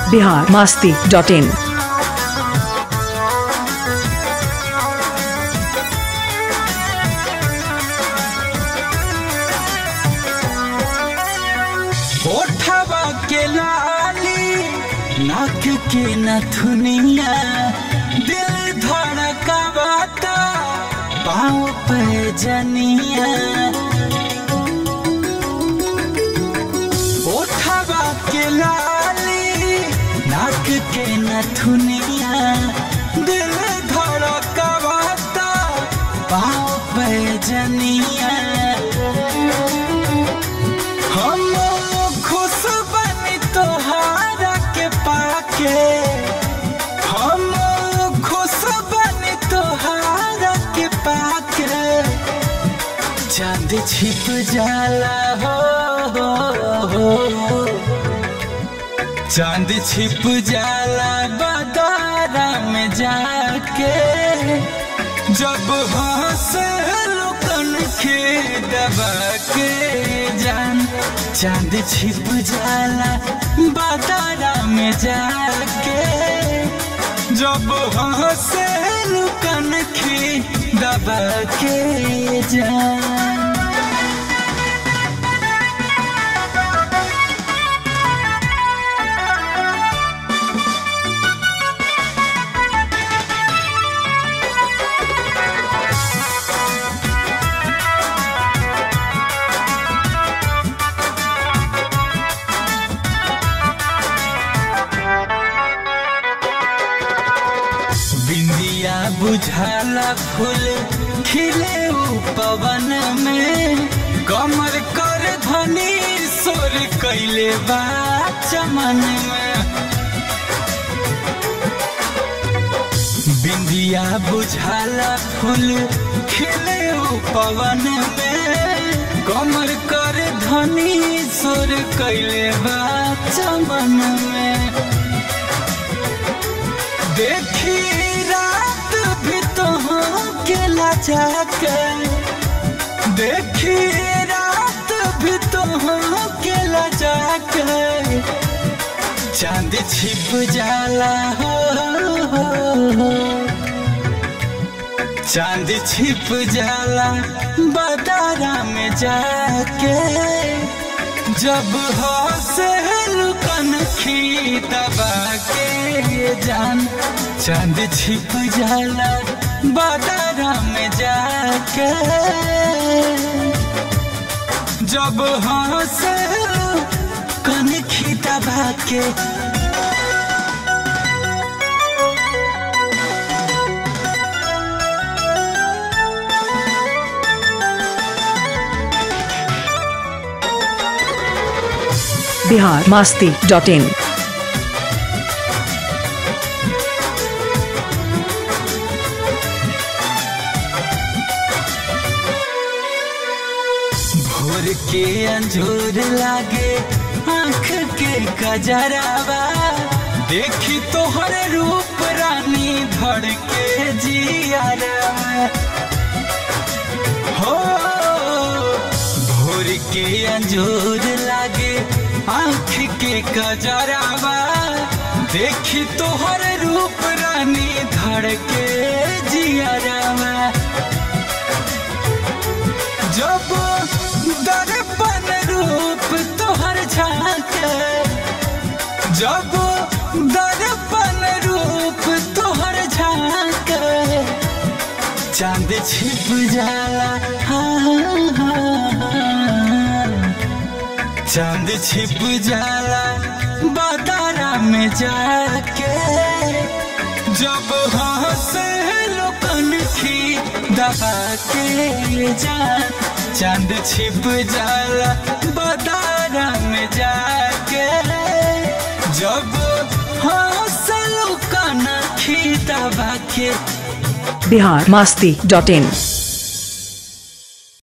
Bihar Masti dot in ओठवा के लाली नाक के नथुनिया दिल धड़कावाता पाँव पे जनिया ओठवा के लाली नाक के नथुनिया दिल धड़कावाता पाँव पे जनिया हम खुश बनी तोहारा के पाके हम खुश बनी तोहारा के पाके चांद छिप जाला हो, हो, हो। चांद छिप जाला बदारा में जाके जब हंस लुकन के दबा के जान चांद छिप जाला बातारा में जाके जब हंस लुकन के दबा के जान बिंदिया बुझाला फूल खिले उ पवन में कमर कर धनी सोर कैले बा चमन में बिंदिया बुझाला फूल खिले उ पवन में कमर कर धनी सोर कैले बा चमन में देखी रात भी तो के लजा के देखी रात भी तो के लजा के चांद छिप जाला हो, हो, हो। चांद छिप जाला बदारा में जाके जब हंसे लुकन खी दबा के जान चांद छिप जाला बादारा में जाके जब हंसे कन खी दबा के बिहार मास्ती डॉट इन भोर के अंजोर लागे आंख के कजरावा देखी तोहर रूप रानी धड़ के जियारा हो भोर के अंजोर लागे आंख के कजरावा देखी तोहर रूप रानी धड़ के जियारा जब दर्पण रूप तोहर झांके जब दर्पण रूप तोहर झांके चांद छिप जाला हाँ, हाँ, हाँ। चांद छिप जाला बातारा में जाके जब हंसे लोकन की दबा के जान चांद छिप जाला बातारा में जाके जब हंसे लोकन की दबा के बिहार मास्ती डॉट इन